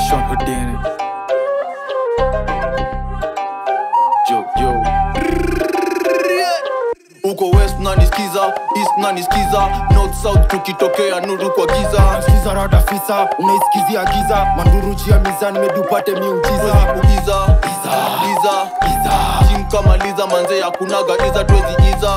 Sean Houdini. yo, yo. uko west nanisikiza east nanisikiza north south tukitokea nuru kwa giza Sikiza rada fisa unaisikizia giza manduru jia mizani mebi upate miujiza kugiza iza jim kama liza manze ya kunaga iza twezi iza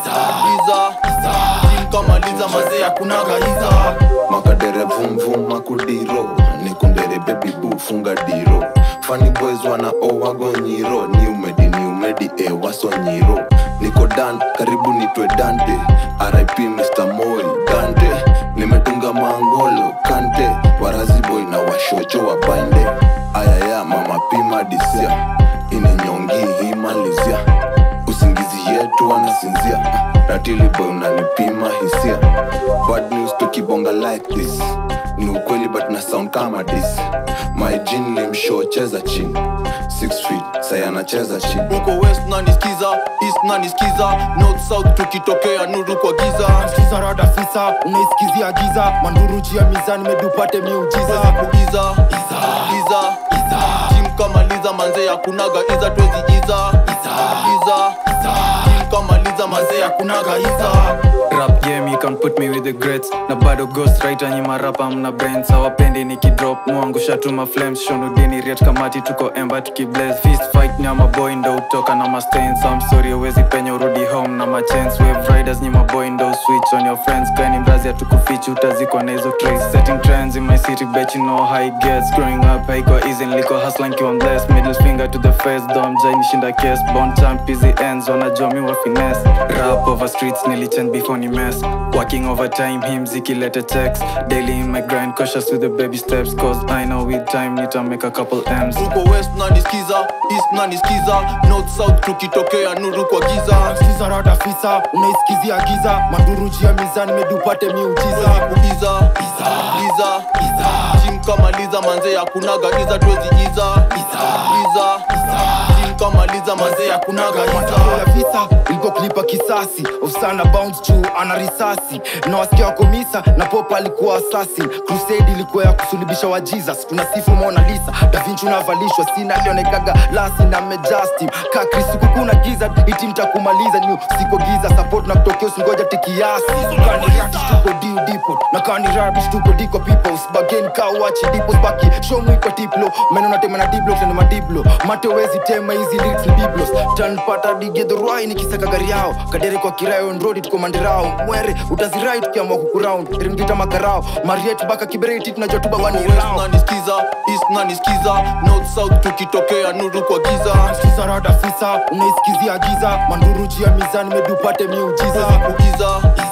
iza jim kama liza manze ya kunaga iza makadere vumvum makudiro nikundere baby boo funga diro funny boys wana owagonyiro ni umedi ni umedi e wasonyiro niko dan karibu nitwe dante rip mr moi dante nimetunga mangolo kante warazi boy na washocho wa bande ayaya mama pima disia inenyongi himalizia usingizi yetu wanasinzia ratili boy unanipima hisia bad news tukibonga like this ni ukweli but na sound kama this my jin limshow cheza chini 6 feet sai anacheza chini uko west nanisikiza east nanisikiza north south tukitokea nuru kwa giza Sikiza rada fisa unaisikizia giza manduru jia mizani mebi upate miujiza kugiza iza jim kama liza manze ya kunaga iza twezi iza iza jim kama liza manze ya kunaga iza Rap game you can put me with the greats na bado ghost writer nyima rap amna brains hawapendi nikidrop muangusha tu ma flames shonudini riat kamati tuko emba tukiblaze fist fight nyama boy ndo utoka na ma stains I'm sorry uwezi penya urudi home na ma chance wave riders nyima boy ndo switch on your friends kani mrazi atukufichi utazikwa na hizo trace setting trends in my city bet you know how it gets growing up haiko easy niliko hustling kiwa blessed middle finger to the face dom jai nishinda case bond champ easy ends wanajua mi wa finesse rap over streets nilichange before ni mess working overtime him zikileta checks daily in my grind cautious with the baby steps cause i know with time nita make a couple m's uko west nanisikiza east nanisikiza north south tukitokea nuru kwa giza Sikiza rada fisa unaisikizia giza manduru jia mizani mebi upate miujiza kugiza iza jim kama liza manze ya kunaga iza twezi iza iza jim kama liza manze ya kunaga matokeo iza ya visa ilikuwa kulipa kisasi ofsana bounce juu ana risasi na wasikia wako misa na pop alikuwa assassin crusade ilikuwa ya kusulubisha wa jesus tunasifu mona lisa davinci unavalishwa sina alionekaga lasi na mejastim ka kristuku kuna giza iti mtakumaliza ni siko giza support na kutokea usingoja tikiasi kanirati tuko diu dipo na kanirabish tuko diko people usbagen ka uachi dipo spaki show mwiko tiplo meno natema na diblo tena madiblo mate wezi tema hizi lyrics ni biblos tanpata digedhorwai nikisaka gari yao kadere kwa kirayo nrodi tuko mandirao mwere utazirai tukiamua kukuround ringita makarao mariet mpaka kibereti tunajua tuba west wanirao nanisikiza east nanisikiza north south tukitokea nuru kwa giza sikiza rada fisa unaisikizia giza manduru jia mizani mebi upate miujiza kugiza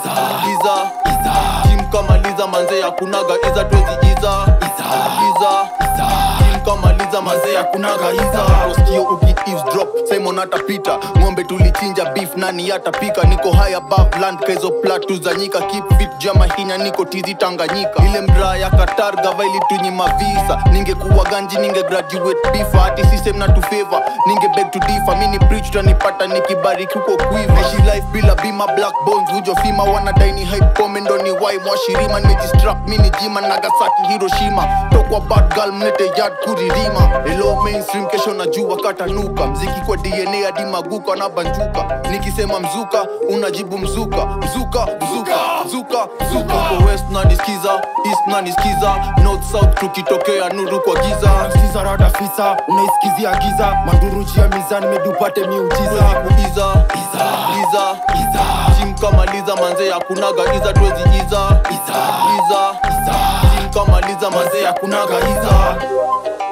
iza jim kama liza manze ya kunaga iza twezi iza iza jim kama liza manze ya kunaga iza usikio uki eavesdrop simon atapita ng'ombe tulichinja beef nani atapika niko high above land kezo platu za nyika keep fit jama hinya niko tizi tanganyika ile mraa ya qatar gava ilitunyima visa ningekuwa ganji ninge graduate bifa hati system na tufeva ninge beg to differ mini preach tanipata nikibariki huko kuiva ishi life bila bima black bones hujo fima wanadaini hype komendo ni wai mwashirima nimejistrap mini jima nagasaki hiroshima tokwa bad girl mlete yard kuririma elo mainstream kesho najua katanuka mziki kwa dna hadi maguka na banjuka nikisema mzuka unajibu mzuka mzuka mzuka mzuka mzuka uko west nanisikiza east nanisikiza north south tukitokea nuru kwa giza sikiza rada fisa unaisikizia giza manduru jia mizani mebi upate miujiza kuiza iza jim kama liza manze ya kunaga iza twezi iza iza jim kama liza manze ya kunaga iza